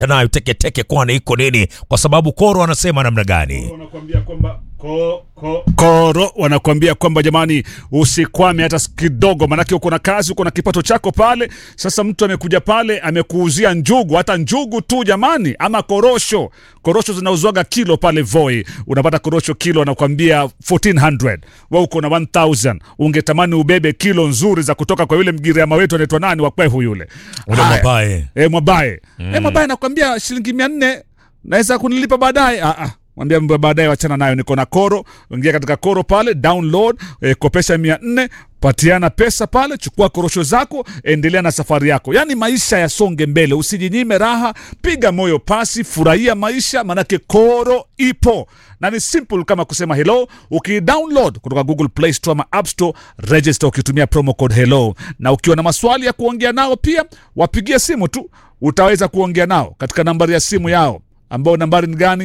nayo teketeke, kwani iko nini? Kwa sababu Koro anasema namna gani? wanakuambia kwamba ko, ko, koro wanakuambia kwamba jamani, usikwame hata kidogo, manake uko na kazi, uko na kipato chako pale. Sasa mtu amekuja pale amekuuzia njugu, hata njugu tu jamani, ama korosho. Korosho zinauzwaga kilo pale Voi, unapata korosho kilo anakuambia 1400 wewe uko na 1000 ungetamani ubebe kilo nzuri za kutoka kwa yule mgiriama wetu anaitwa nani wa kwehu yule Ule Haya. Mwabaye. E, Mwabaye mm. E, Mwabaye nakwambia shilingi mia nne naweza kunilipa baadaye. Ah, ah. Mwambia mambo ya baadaye, wachana nayo. Niko na Koro, ingia katika Koro pale, download e, kopesha mia nne patiana pesa pale, chukua korosho zako, endelea na safari yako. Yaani maisha yasonge mbele, usijinyime raha, piga moyo pasi, furahia maisha, manake Koro ipo na ni simple kama kusema hello. Ukidownload kutoka Google Play Store ama App Store, register ukitumia promo code hello, na ukiwa na maswali ya kuongea nao pia wapigie simu tu, utaweza kuongea nao katika nambari ya simu yao ambao nambari ni gani?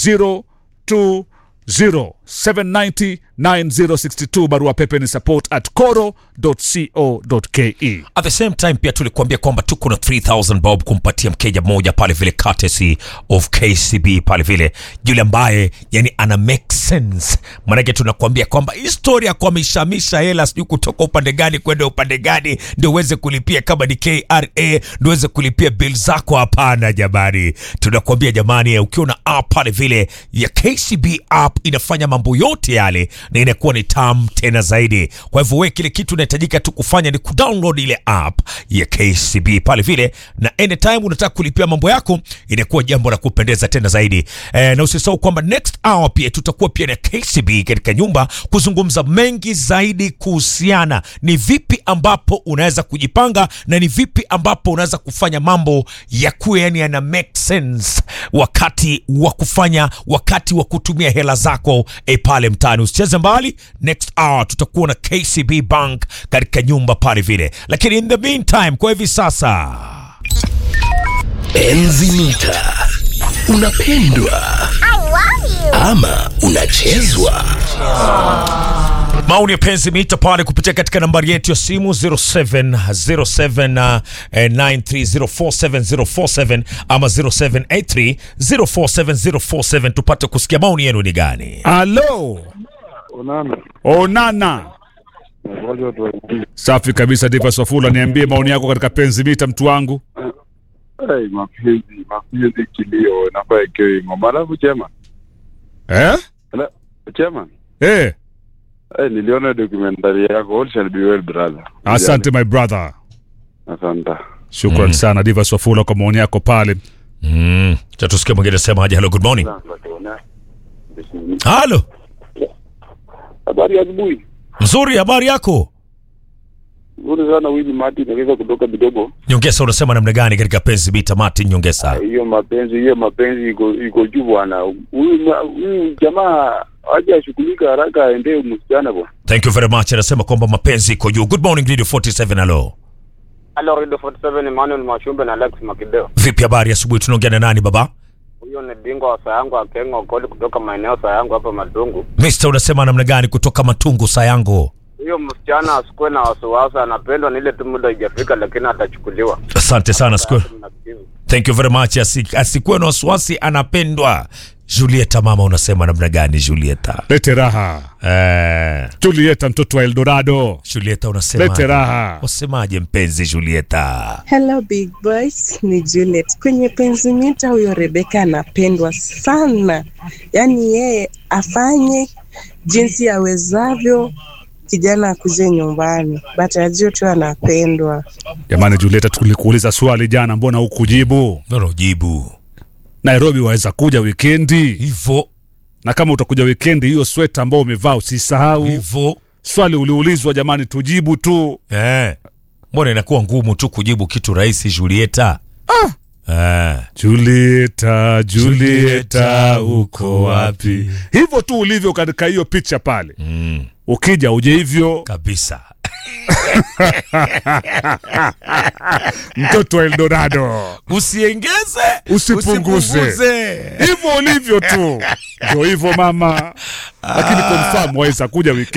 0207909062 barua pepe ni support at coro.co.ke. At the same time pia tulikuambia kwamba tuko na 3000 bob kumpatia mkeja mmoja pale vile courtesy of KCB pale vile yule ambaye yani ana make sense. Maanake tunakuambia kwamba historia kwa mishamisha hela sijui kutoka upande gani kwenda upande gani ndio uweze kulipia kama ni KRA ndio uweze kulipia bill zako. Hapana jamani, tunakuambia jamani, ukiwa na app pale vile ya KCB app inafanya mambo yote yale na inakuwa ni tamu tena zaidi. Kwa hivyo wewe kile kitu unahitajika tu kufanya ni kudownload ile app ya KCB pale vile, na anytime unataka kulipia mambo yako inakuwa jambo la kupendeza tena zaidi. E, na usisahau kwamba next hour pia tutakuwa pia na KCB katika nyumba kuzungumza mengi zaidi kuhusiana ni vipi ambapo unaweza kujipanga na ni vipi ambapo unaweza kufanya mambo ya kuwa yani yana make sense wakati wa kufanya wakati wa kutumia hela zako e, pale mtaani. Usicheze mbali, next hour tutakuwa na KCB Bank katika nyumba pale vile, lakini in the meantime, kwa hivi sasa Enzi mita unapendwa ama unachezwa? maoni ya penzi mita pale kupitia katika nambari yetu ya simu 070793047047 ama 0783047047 tupate kusikia maoni yenu ni gani. Alo, Onana. onana. Ngoja watu waingie. Safi kabisa, Diva Swafula, niambie maoni yako katika penzi mita, mtu wangu. Hey, mapenzi mapenzi kilio nafaa ikiwe ngoma. Alafu chema Eh? Ala- chema Eh, hey, niliona documentary yako All shall be well brother. asante my brother. Asante. Shukran sana Diva Swafula kwa maoni yako pale. Mm. Cha tusikie mwingine sema aje. Hello, good morning. Halo, Habari ya asubuhi. nzuri, habari yako? Nzuri sana Winnie Martin naweza kutoka kidogo. Nyongesa, unasema namna gani katika penzi mita? Martin Nyongesa. Hiyo mapenzi hiyo mapenzi iko iko juu bwana. Huyu ma- huyu jamaa aje ashughulika haraka aendee msichana bwana. Thank you very much. Anasema kwamba mapenzi iko juu. Good morning Radio 47. Hello, Halo Radio 47 Emmanuel Mashumbe na Alex Makideo. vipi habari asubuhi? Tunaongea na nani baba? Huyo ni bingwa wa sayangu Akengo Okoli kutoka maeneo sayangu hapa Matungu. Mister, unasema namna gani kutoka Matungu Sayango? Huyo msichana asikuwe na wasiwasi, anapendwa ni ile tu muda haijafika, lakini atachukuliwa. Asante sana siku. Mnasikiza. Thank you very much. Asi, asikuwe na wasiwasi, anapendwa. Julieta, mama, unasema namna gani Julieta? Lete raha. Eh, Julieta mtoto wa Eldorado. Julieta unasema Lete raha. Wasemaje mpenzi Julieta? Hello big boys, ni Juliet. Kwenye penzi mita, huyo Rebeka anapendwa sana, yaani yeye afanye jinsi awezavyo, kijana akuje nyumbani, but ajue tu anapendwa. Jamani Julieta, tulikuuliza swali jana, mbona hukujibu? Neno jibu Nairobi waweza kuja wikendi, hivyo na kama utakuja wikendi, hiyo sweta ambao umevaa usisahau. hivyo. Swali uliulizwa, jamani, tujibu tu. Eh, mbona inakuwa ngumu tu kujibu kitu rahisi Julieta? Ah. Eh. Julieta, Julieta, uko wapi? Hivyo tu ulivyo katika hiyo picha pale. Mm, Ukija uje hivyo, kabisa. mtoto wa Eldorado, Usiengeze, Usipunguze. hivyo ulivyo tu, ndio hivyo mama. Lakini confirm waweza kuja wikendi.